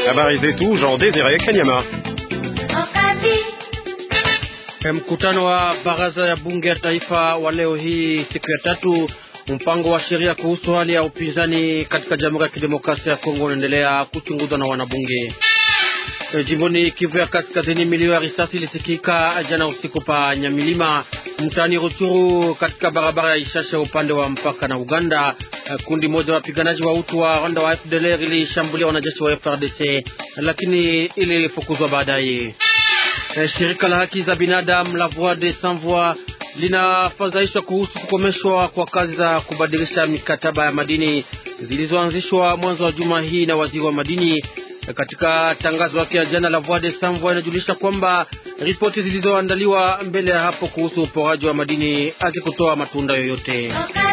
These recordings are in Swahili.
Habari zetu Jean Desire Kanyama. Mkutano wa baraza ya bunge ya taifa wa leo hii siku ya tatu, mpango wa sheria kuhusu hali ya upinzani katika Jamhuri ya Kidemokrasia ya Kongo unaendelea kuchunguzwa na wanabunge. E, jimboni Kivu ya Kaskazini, milio ya risasi ilisikika jana usiku pa Nyamilima mtaani Ruchuru katika barabara ya Ishasha upande wa mpaka na Uganda. E, kundi moja wa wapiganaji wa utu wa Rwanda wa FDLR ilishambulia wanajeshi wa FRDC lakini ilifukuzwa baadaye. E, shirika la haki za binadamu la Voix des Sans Voix linafadhaishwa kuhusu kukomeshwa kwa kazi za kubadilisha mikataba ya madini zilizoanzishwa mwanzo wa juma hii na waziri wa madini. Katika tangazo lake ya jana, la Voix des Sans Voix inajulisha kwamba ripoti zilizoandaliwa mbele ya hapo kuhusu uporaji wa madini hazikutoa matunda yoyote.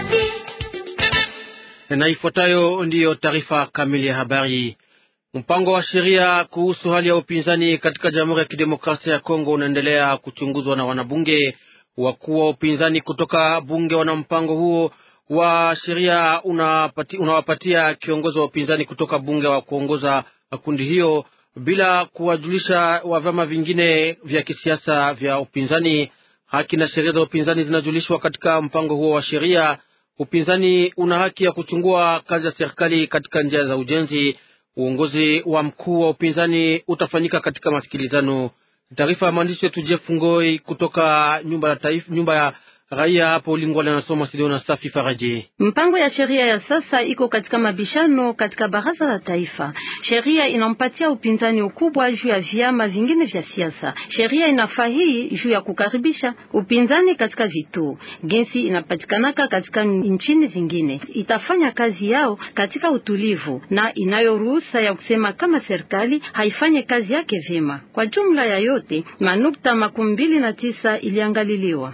Na ifuatayo ndiyo taarifa kamili ya habari. Mpango wa sheria kuhusu hali ya upinzani katika Jamhuri ya Kidemokrasia ya Kongo unaendelea kuchunguzwa na wanabunge. Wakuu wa upinzani kutoka bunge wana mpango huo wa sheria unawapatia kiongozi wa upinzani kutoka bunge wa kuongoza kundi hiyo bila kuwajulisha wa vyama vingine vya kisiasa vya upinzani. Haki na sheria za upinzani zinajulishwa katika mpango huo wa sheria. Upinzani una haki ya kuchungua kazi ya serikali katika njia za ujenzi. Uongozi wa mkuu wa upinzani utafanyika katika masikilizano. Taarifa ya mwandishi wetu Jeff Ngoi kutoka nyumba ya taifa, nyumba ya raia hapo Lingwale, anasoma studio na Safi Faraji. Mpango ya sheria ya sasa iko katika mabishano katika baraza la taifa. Sheria inampatia upinzani ukubwa juu ya vyama vingine vya siasa. Sheria inafaa hii juu ya kukaribisha upinzani katika vituo gensi inapatikanaka katika nchini zingine, itafanya kazi yao katika utulivu na inayo ruhusa ya kusema kama serikali haifanye kazi yake vyema. Kwa jumla ya yote manukta makumi mbili na tisa iliangaliliwa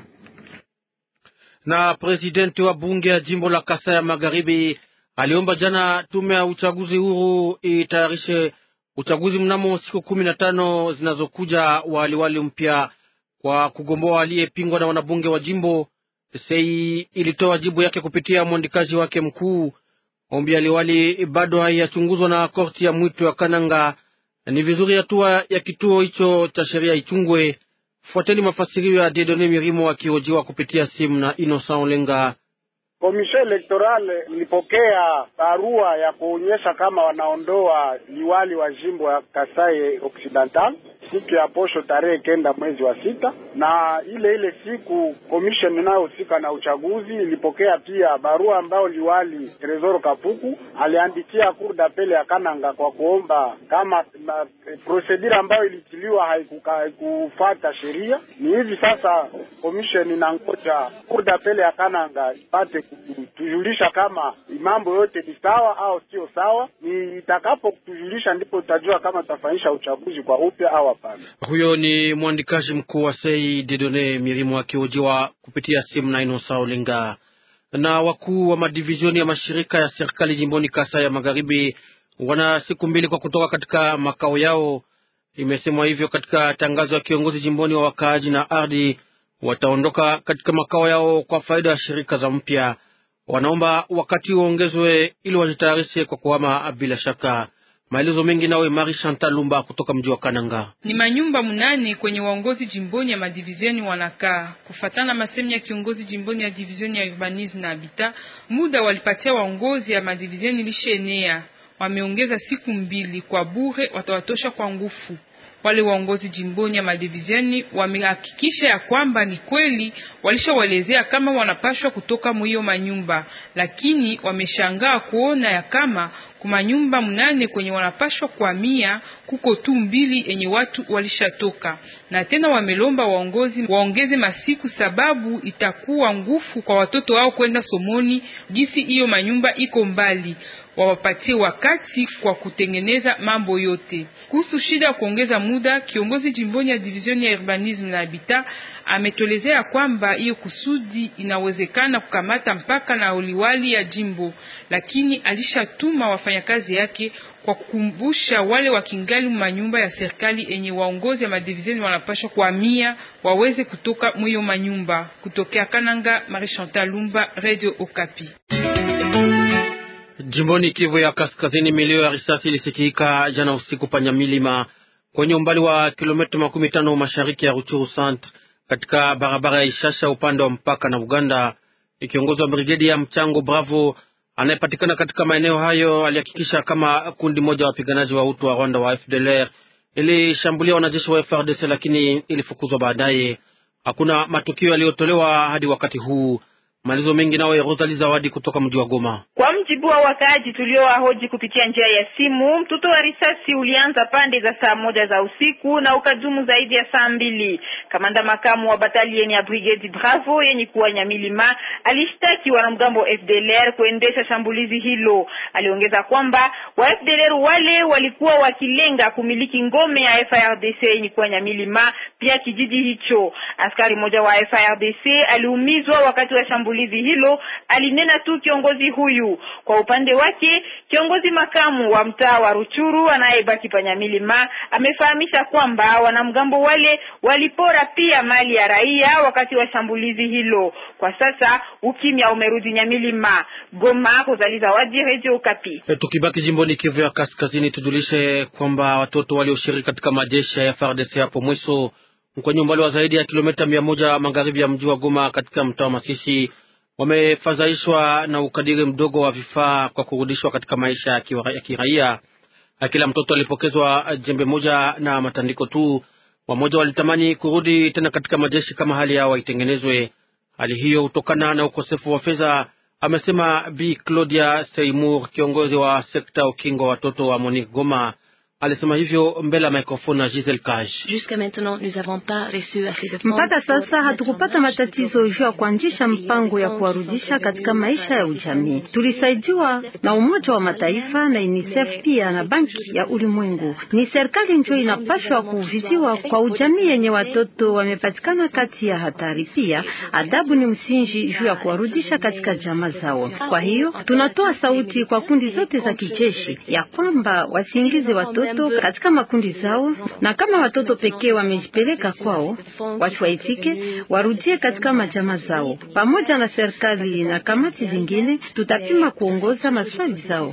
na presidenti wa bunge ya jimbo la Kasai ya Magharibi aliomba jana tume ya uchaguzi huru itayarishe uchaguzi mnamo siku kumi na tano zinazokuja waliwali mpya kwa kugomboa aliyepingwa na wanabunge wa jimbo. Sei ilitoa jibu yake kupitia mwandikaji wake mkuu. Ombi ya liwali bado haiyachunguzwa na korti ya mwito ya Kananga. Ni vizuri hatua ya kituo hicho cha sheria ichungwe. Fuateni mafasirio ya Dedone Mirimo akihojiwa kupitia simu na Innocent Olenga. Komisio elektorale ilipokea barua ya kuonyesha kama wanaondoa liwali wa jimbo ya Kasai Occidental siku ya posho tarehe kenda mwezi wa sita, na ile ile siku commission inayohusika na uchaguzi ilipokea pia barua ambayo liwali Tresor Kapuku aliandikia cour d'appel ya Kananga kwa kuomba kama procedure ambayo ilitiliwa haikufuata sheria. Ni hivi sasa commission inangoja cour d'appel ya Kananga ipate kutujulisha kama mambo yote ni sawa au sio sawa. Ni itakapo kutujulisha ndipo tutajua kama tutafanyisha uchaguzi kwa upya au hapana. Huyo ni mwandikaji mkuu wa Sei Dedone Mirimo akihojiwa kupitia simu na Inosa Olenga. Na wakuu wa madivizioni ya mashirika ya serikali jimboni Kasai ya Magharibi wana siku mbili kwa kutoka katika makao yao. Imesemwa hivyo katika tangazo ya kiongozi jimboni wa wakaaji na ardhi. Wataondoka katika makao yao kwa faida ya shirika za mpya. Wanaomba wakati uongezwe ili wajitayarishe kwa kuhama bila shaka. Maelezo mengi nawe Mari Chantal Lumba kutoka mji wa Kananga. Ni manyumba munane kwenye waongozi jimboni ya madivizioni wanakaa kufatana masemi ya kiongozi jimboni ya divizioni ya urbanisme na habitat. Muda walipatia waongozi ya madivizioni lishenea, wameongeza siku mbili kwa bure, watawatosha kwa nguvu. Wale waongozi jimboni ya madivizioni wamehakikisha ya kwamba ni kweli walishawelezea kama wanapashwa kutoka mwiyo manyumba, lakini wameshangaa kuona ya kama kumanyumba mnane kwenye wanapashwa kuhamia kuko tu mbili enye watu walishatoka, na tena wamelomba waongozi waongeze masiku, sababu itakuwa ngufu kwa watoto wao kwenda somoni, gisi hiyo manyumba iko mbali wawapatie wakati kwa kutengeneza mambo yote. Kuhusu shida ya kuongeza muda, kiongozi jimboni ya divizioni ya urbanisme na habitat ametolezea kwamba hiyo kusudi inawezekana kukamata mpaka na uliwali ya jimbo, lakini alishatuma wafanyakazi yake kwa kukumbusha wale wakingali manyumba ya serikali enye waongozi ya madivizioni wanapashwa kuhamia waweze kutoka mwiyo manyumba. Kutokea Kananga, Marie Chantal Lumba, Radio Okapi. Jimboni Kivu ya Kaskazini, milio ya risasi ilisikika jana usiku Panyamilima, kwenye umbali wa kilomita makumi tano mashariki ya Ruchuru Centre, katika barabara ya Ishasha upande wa mpaka na Uganda. Kiongozi wa brigedi ya mchango Bravo anayepatikana katika maeneo hayo alihakikisha kama kundi moja wa wapiganaji wa utu wa Rwanda wa FDLR ilishambulia wanajeshi wa FRDC, lakini ilifukuzwa baadaye. Hakuna matukio yaliyotolewa hadi wakati huu. Malizo mengi nawe Rosali Zawadi kutoka mji wa Goma. Kwa mjibu wa wakaaji tuliowahoji kupitia njia ya simu, mtuto wa risasi ulianza pande za saa moja za usiku na ukadumu zaidi ya saa mbili. Kamanda makamu wa batalieni ya brigade Bravo yenye kuwa Nyamilima alishtaki wanamgambo FDLR kuendesha shambulizi hilo. Aliongeza kwamba wa FDLR wale walikuwa wakilenga kumiliki ngome ya FARDC yenye kuwa Nyamilima, pia kijiji hicho. Askari mmoja wa FARDC aliumizwa wakati wa shambulizi hilo, alinena tu kiongozi huyu. Kwa upande wake, kiongozi makamu wa mtaa wa Ruchuru anayebaki Panyamilima amefahamisha kwamba wanamgambo wale walipora pia mali ya raia wakati wa shambulizi hilo. Kwa sasa ukimya umerudi Nyamilima. Goma, Rozali Zawadi, Radio Okapi. E, tukibaki jimboni Kivu ya Kaskazini, tujulishe kwamba watoto walioshiriki katika majeshi ya FARDC hapo mwisho kwenye umbali wa zaidi ya kilomita mia moja magharibi ya mji wa Goma katika mtaa wa Masisi wamefadhaishwa na ukadiri mdogo wa vifaa kwa kurudishwa katika maisha ya kiraia. Kila mtoto alipokezwa jembe moja na matandiko tu. Wamoja walitamani kurudi tena katika majeshi kama hali yao itengenezwe. Hali hiyo hutokana na ukosefu wa fedha, amesema Bi Claudia Seymour, kiongozi wa sekta ukingo wa watoto wa Monique Goma. Alisema hivyo mbele ya mikrofoni na Giselle Kaj. Mpaka sasa hatukupata matatizo juu ya kuanzisha mpango ya kuwarudisha katika maisha ya ujamii. Tulisaidiwa na Umoja wa Mataifa na UNICEF pia na Banki ya Ulimwengu. Ni serikali ndio inapashwa kuviziwa kwa ujamii yenye watoto wamepatikana kati ya hatari. Pia adabu ni msingi juu ya kuwarudisha katika jamaa zao. Kwa hiyo tunatoa sauti kwa kundi zote za kijeshi ya kwamba wasiingize watoto katika makundi zao, na kama watoto pekee wamejipeleka kwao, wasiwaitike warudie katika majamaa zao. Pamoja na serikali na kamati zingine, tutapima kuongoza maswali zao.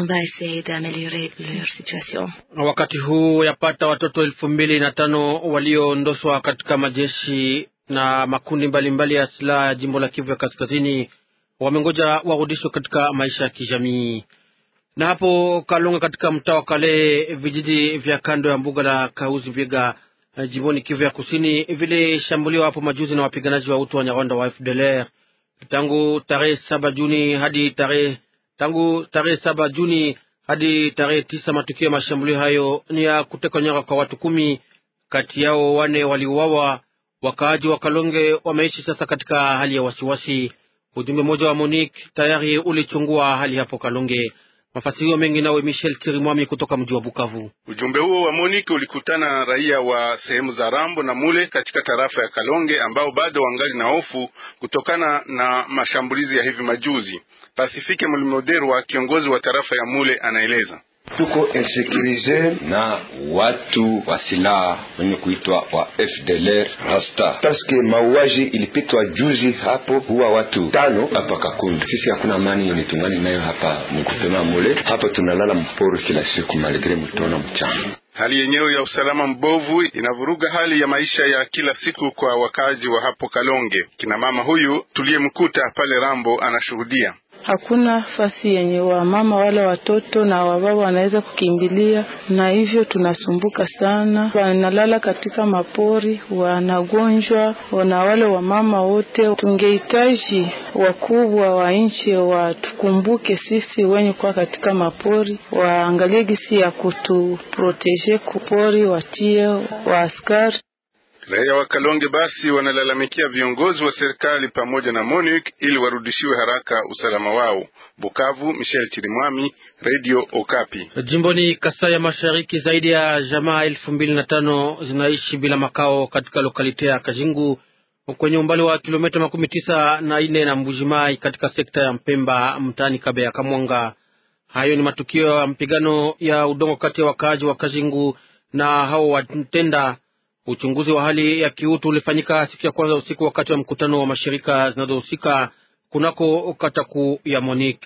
Wakati huu yapata watoto elfu mbili na tano walioondoshwa katika majeshi na makundi mbalimbali mbali ya silaha ya jimbo la Kivu ya Kaskazini wamengoja warudishwe katika maisha ya kijamii na hapo Kalonga katika mtaa wa Kale, vijiji vya kando ya mbuga la Kauzi Biega jimboni Kivu ya Kusini vilishambuliwa hapo majuzi na wapiganaji wa utu wa Nyarwanda wa FDLR. Tangu tarehe saba Juni hadi tarehe tangu tarehe saba Juni hadi tarehe tisa matukio ya mashambulio hayo ni ya kuteka nyara kwa watu kumi, kati yao wane waliuawa. Wakaaji wa Kalonge wameishi sasa katika hali ya wasiwasi. Ujumbe mmoja wa Monique tayari ulichungua hali hapo Kalonge. Mafasirio mengi nawe Michel Kirimwami kutoka mji wa Bukavu. Ujumbe huo wa Monique ulikutana na raia wa sehemu za Rambo na Mule katika tarafa ya Kalonge ambao bado wangali na hofu kutokana na mashambulizi ya hivi majuzi. Pasifike Mlimoderwa, kiongozi wa tarafa ya Mule, anaeleza tuko insekurize na watu wa silaha wenye kuitwa wa FDLR rasta, paske mauaji ilipitwa juzi hapo, huwa watu tano hapa Kakundu. Sisi hakuna amani yenye tungani nayo hapa mkupema mule hapa, tunalala mpori kila siku maligre mtona mchana. Hali yenyewe ya usalama mbovu inavuruga hali ya maisha ya kila siku kwa wakazi wa hapo Kalonge. Kina mama huyu tuliyemkuta pale Rambo anashuhudia hakuna fasi yenye wamama wale watoto na wababa wanaweza kukimbilia, na hivyo tunasumbuka sana. Wanalala katika mapori, wanagonjwa na wale wamama wote. Tungehitaji wakubwa wa nchi watukumbuke sisi wenye kuwa katika mapori, waangalie gisi ya kutuproteje kupori, watie wa askari Raia wa Kalonge basi wanalalamikia viongozi wa serikali pamoja na MONUC ili warudishiwe haraka usalama wao. Bukavu, Michel Chirimwami, Radio Okapi. Jimboni Kasai ya Mashariki, zaidi ya jamaa elfu mbili na tano zinaishi bila makao katika lokalite ya Kajingu kwenye umbali wa kilomita makumi tisa na nne na Mbujimai katika sekta ya Mpemba mtaani Kabe ya Kamwanga. Hayo ni matukio ya mpigano ya udongo kati ya wakaaji wa Kajingu na hao watenda Uchunguzi wa hali ya kiutu ulifanyika siku ya kwanza usiku wakati wa mkutano wa mashirika zinazohusika kunako kata kuu ya Monique.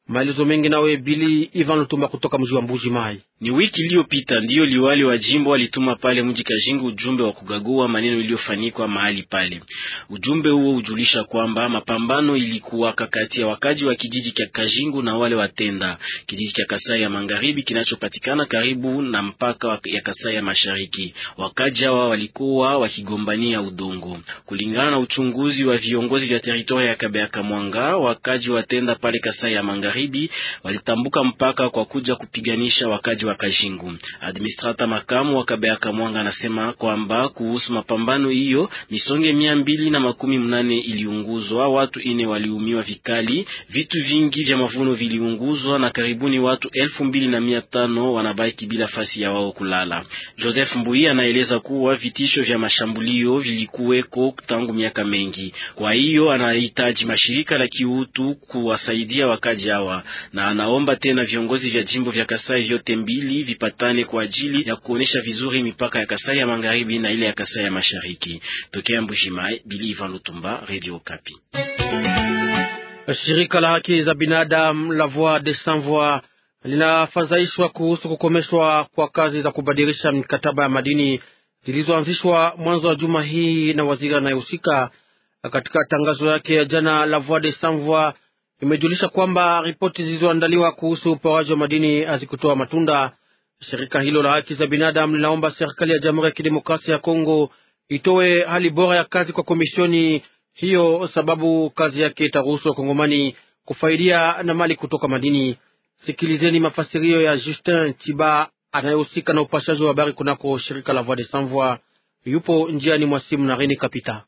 Maelezo mengi nawe Bili Ivan Lutumba kutoka mji wa Mbuji Mai. Ni wiki iliyopita ndiyo liwali wa jimbo alituma pale mji Kajingu ujumbe wa kugagua maneno iliyofanyikwa mahali pale. Ujumbe huo ujulisha kwamba mapambano ilikuwa kati ya wakaji wa kijiji cha Kajingu na wale watenda kijiji cha Kasai ya Magharibi kinachopatikana karibu na mpaka ya Kasai ya Mashariki. Wakaji hawa walikuwa wakigombania udongo. Kulingana na uchunguzi wa viongozi vya teritoria ya Kabeaka Mwanga, wakaji watenda pale Kasai ya Magharibi walitambuka mpaka kwa kuja kupiganisha wakaji wa Kajingu. Administrata makamu wa Kabeaka Mwanga anasema kwamba kuhusu mapambano hiyo misonge mia mbili na makumi mnane iliunguzwa, watu ine waliumiwa vikali, vitu vingi vya mavuno viliunguzwa na karibuni watu elfu mbili na mia tano wanabaki bila fasi ya wao kulala. Joseph Mbui anaeleza kuwa vitisho vya mashambulio vilikuweko tangu miaka mengi, kwa hiyo anahitaji mashirika la kiutu kuwasaidia wakaji hawa, na anaomba tena viongozi vya jimbo vya Kasai vyote mbili vipatane kwa ajili ya kuonesha vizuri mipaka ya Kasai ya Magharibi na ile ya Kasai ya Mashariki. Tokea Mbushimai, Bili Ivan Lutumba, Radio Kapi. Shirika la haki za binadamu la Voix des Sans Voix linafadhaishwa kuhusu kukomeshwa kwa kazi za kubadilisha mikataba ya madini zilizoanzishwa mwanzo wa juma hii na waziri anayehusika. Katika tangazo yake ya jana, la Voix des Sans Voix imejulisha kwamba ripoti zilizoandaliwa kuhusu uporaji wa madini hazikutoa matunda. Shirika hilo la haki za binadamu linaomba serikali ya Jamhuri ya Kidemokrasia ya Kongo itoe hali bora ya kazi kwa komisioni hiyo, sababu kazi yake itaruhusu wakongomani kufaidia na mali kutoka madini. Sikilizeni mafasirio ya Justin Tiba anayehusika na upashaji wa habari kunako shirika la Voix des Sans Voix. Yupo njiani mwa simu na Reni Kapita.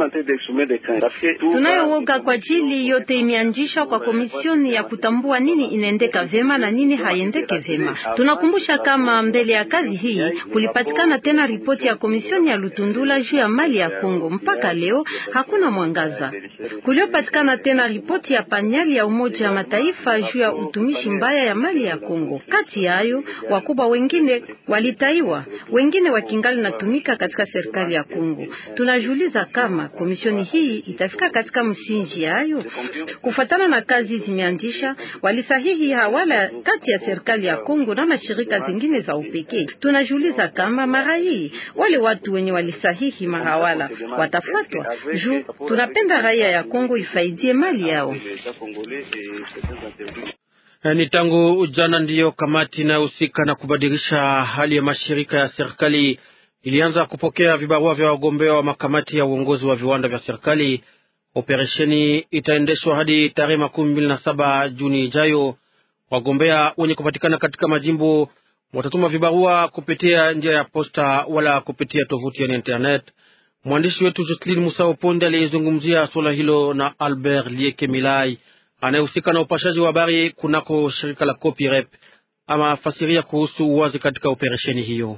Tunayowoga kwa ajili yote imeanzishwa kwa komisioni ya kutambua nini inaendeka vema na nini haiendeke vema. Tunakumbusha kama mbele ya kazi hii kulipatikana tena ripoti ya komisioni ya Lutundula juu ya mali ya Kongo. Mpaka leo hakuna mwangaza. Kuliopatikana tena ripoti ya panyali ya Umoja wa Mataifa juu ya utumishi mbaya ya mali ya Kongo. Kati yayo wakubwa wengine walitaiwa, wengine wakingali natumika katika serikali ya Kongo. Tunajiuliza kama komisioni hii itafika katika msingi yayo kufuatana na kazi zimeanzisha. Walisahihi hawala kati ya serikali ya Kongo na mashirika zingine za upekee. Tunajiuliza kama mara hii wale watu wenye walisahihi mahawala watafuatwa juu tunapenda raia ya Kongo ifaidie mali yao. Ni tangu jana ndiyo kamati inayohusika na kubadilisha hali ya mashirika ya serikali ilianza kupokea vibarua vya wagombea wa makamati ya uongozi wa viwanda vya serikali. Operesheni itaendeshwa hadi tarehe makumi mbili na saba Juni ijayo. Wagombea wenye kupatikana katika majimbo watatuma vibarua kupitia njia ya posta wala kupitia tovuti ya internet. Mwandishi wetu Jocelyn Musao Ponde aliyezungumzia suala hilo na Albert Lieke Milai anayehusika na upashaji wa habari kunako shirika la Copirep ama fasiria kuhusu uwazi katika operesheni hiyo.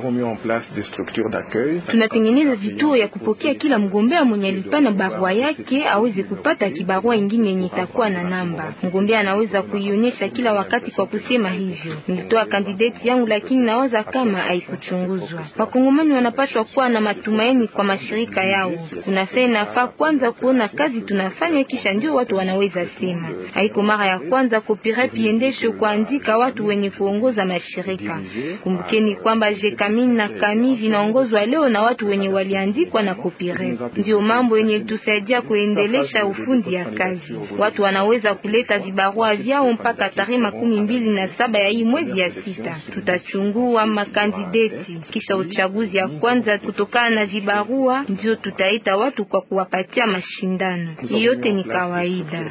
Tunatengeneza vituo ya kupokea kila mgombea mwenye alipana barua yake aweze kupata kibarua ingine yenye itakuwa na namba. Mgombea anaweza kuionyesha kila wakati kwa kusema hivyo, nilitoa kandidati yangu, lakini nawaza kama haikuchunguzwa. Wakongomani wanapaswa kuwa na matumaini kwa mashirika yao. Kuna saa inafaa kwanza kuona kazi tunafanya, kisha ndio watu wanaweza sema. Haiko mara ya kwanza Copirep iendeshe kuandika watu wenye kuongoza mashirika. Kumbukeni kwamba Jekamin na Kami vinaongozwa leo na watu wenye waliandikwa na Copirep. Ndio mambo yenye tusaidia kuendelesha ufundi ya kazi. Watu wanaweza kuleta vibarua vyao mpaka tarehe makumi mbili na saba ya hii mwezi ya sita. Tutachungua makandideti kisha uchaguzi ya kwanza. Kutokana na vibarua, ndio tutaita watu kwa kuwapatia mashindano. Yote ni kawaida.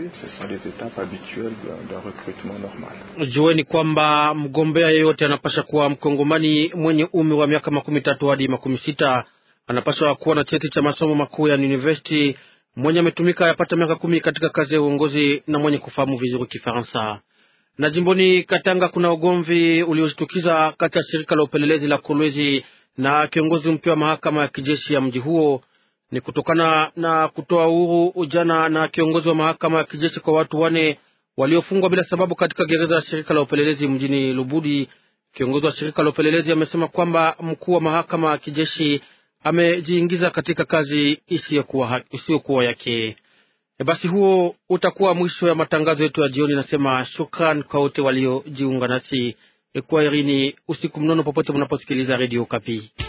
Jueni kwamba mgombea yeyote anapasha kuwa mkongomani mwenye umri wa miaka makumi tatu hadi makumi sita anapaswa kuwa na cheti cha masomo makuu ya university, mwenye ametumika yapata miaka kumi katika kazi ya uongozi na mwenye kufahamu vizuri Kifaransa. Na jimboni Katanga kuna ugomvi ulioshtukiza kati ya shirika la upelelezi la Kolwezi na kiongozi mpya wa mahakama ya kijeshi ya mji huo. Ni kutokana na kutoa uhuru ujana na kiongozi wa mahakama ya kijeshi kwa watu wane waliofungwa bila sababu katika gereza ya shirika la upelelezi mjini Lubudi. Kiongozi wa shirika la upelelezi amesema kwamba mkuu wa mahakama ya kijeshi amejiingiza katika kazi isiyokuwa isiyokuwa yake. E, basi huo utakuwa mwisho ya matangazo yetu ya jioni. Nasema shukran kwa wote waliojiunga nasi. E, kwa irini usiku mnono popote mnaposikiliza redio Kapi.